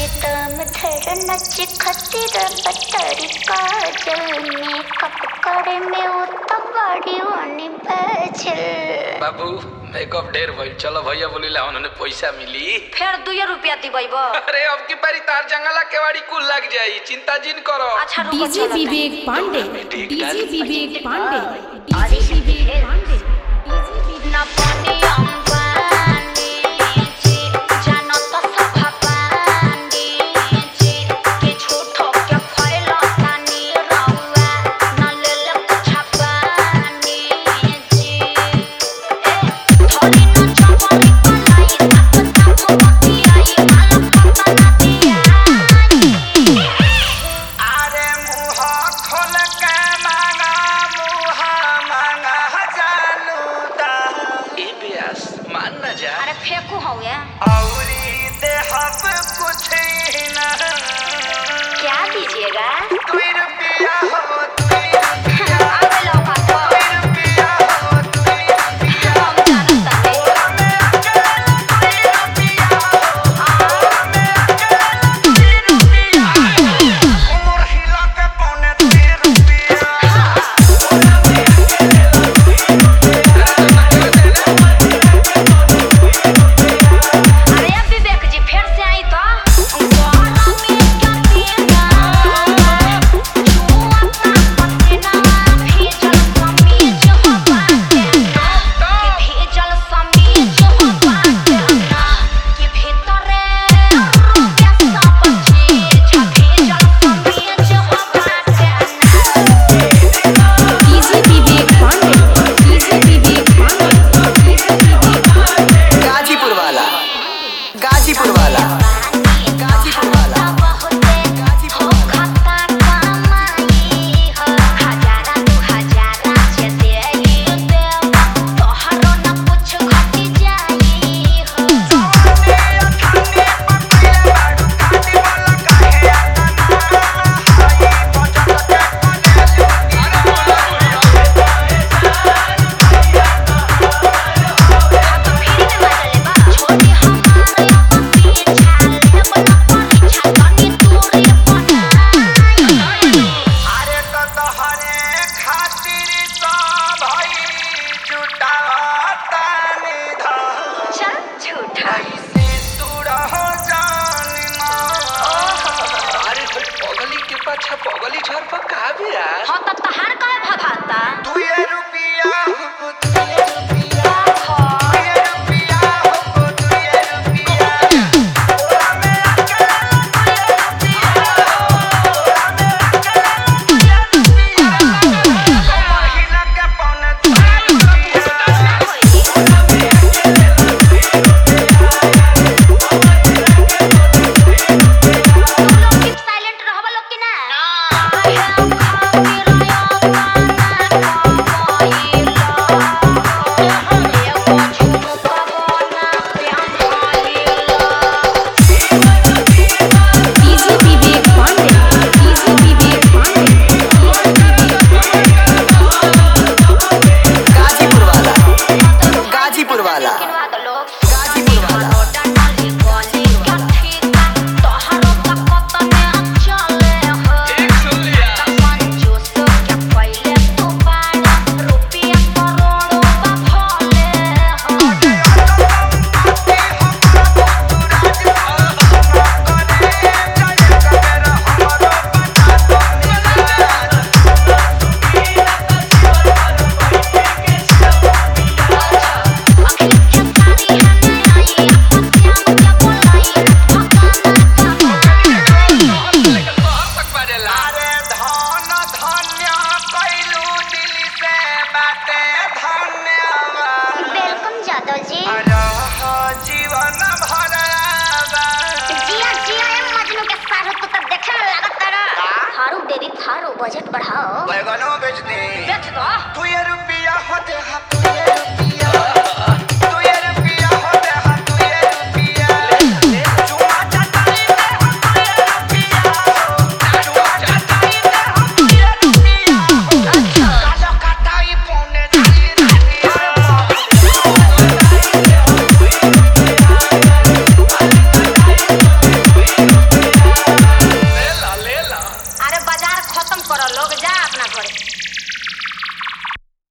दम धर नच खतिर बटर काजल मेकअप करे में उत बड़ी होनी बचल बाबू मेकअप ढेर भइल चलो भैया बोलिला उन्होंने पैसा मिली फेर दुइये रुपया दिबैब अरे अब की बारी तार जंगला केवाड़ी कुल लग जाई चिंता जिन करो अच्छा रुको डीजे चलो विवेक पांडे ठीक डीजे डाल। विवेक पांडे डीजे विवेक पांडे डीजे विवेक न पानी अंबानी जी जानो तो सब पानी जी के झूठो के फैला तानी रहुआ न ले ले कुछ पानी जी ए थोड़ी न चपली पलाई तक तक मती आई माला पता ना दिया अरे मुँह खोल के मांगा मुँह मांगा जानू दा ए ब्यास मान ना जा अरे फेंकू हौए औरी देहब कुछ न क्या दीजिएगा दुई रुपया हो दुई रुपया आवे लौका तो दुई रुपया हो दुई रुपया हम जानत तानी हमें अकेला दुई रुपया हो हमें अकेला दुई रुपया उमर हिला के पौने दुई रुपया अरे अब विवेक जी फेर से आई तो DJ Vivek Pandey DJ Vivek Pandey DJ Vivek Pandey Ghazipur वाला गाजीपुर वाला गाजीपुर वाला अरे तो तोहरे खातिर तो भाई जुटाता निधन ऐसे तू रहो जान अरे भाई पगली के पाछा पगली झर पर का ब्यास हाँ तब तहार कहे भभाता दुए रुपया हो दुए रुपया दुए रुपया हो दुए रुपया ओरा में अकेला दुए रुपया ओरा में अकेला दुए रुपया महिला के पौने दुए रुपया साइलेंट रहबा लोग कि ना डीजे विवेक पांडे डीजे विवेक पांडे गाजीपुर वाला गाजीपुर वाला गाजीपुर वाला ठीक सुन लिया तक बाजेला अरे धन धन्य कैलू दिल से बाटे धन्यवाद वेलकम जादव जी रह जीवन भरवा जिया जिया ए मजनू के सारू तू तो देखे में लागत तारा थारू दे दी थारू बजट बढ़ाओ बैगनो बेच दे बेच दो तू ये रुपया होते हा तू ये रुपया तू ये रुपया होते हा तू ये रुपया चुमा चटाई दे हा तू ये रुपया चुमा चटाई दे हा तू ये रुपया कालो कटाई पौने चाली रुपया जा अपना घरे